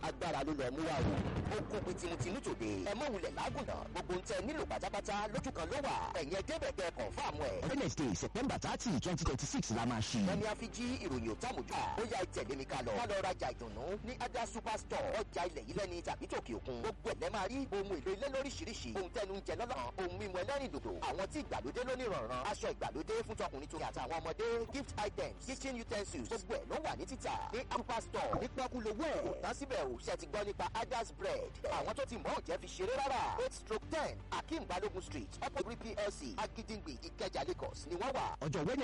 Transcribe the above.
agbára ló lọ mú wa o ó kó pin tinútinú tòde ẹ mọ̀ wulẹ̀ lágùnà gbogbo ń tẹ nílò pátápátá lójú kan ló wà ẹ̀yìn ẹ̀dẹ́bẹ̀ kẹ́ kọ̀ǹfàmù ẹ̀. wednesday september thirty twenty twenty six la máa ṣí. wọ́n ní a fi jí ìròyìn òtàmójú à ó yá ìtẹ̀lé mi ká lọ. ká lọ rajà ìdùnnú ní ada superstore ọjà ilẹ̀ yìí lẹ́ni tàbí tòkè òkun. gbogbo ẹ̀ lẹ́ máa rí ohun èlò ilé lóríṣiríṣi ohun tẹnu ń jẹ lọ́lọ́ ohun mímu ẹlẹ́rìn dòdò àwọn tí ìgbàlódé lónìí rànran aṣọ ìgbàlódé fún tọkùnrin tó àtàwọn ọmọdé gift items kitchen utensils gbogbo ẹ̀ ló wà ní títà ní superstore ní pẹ́kúlówó ẹ̀ kò tán síbẹ̀ ò ṣe ti gbọ́ nípa adas bread àwọn tó ti mọ̀ ọ́ jẹ́ fi ṣeré rárá eight stroke ten akeem balogun street opposite plc agidingbi ìkẹjà lagos ni wọ́n wà. ọjọ́ wednesday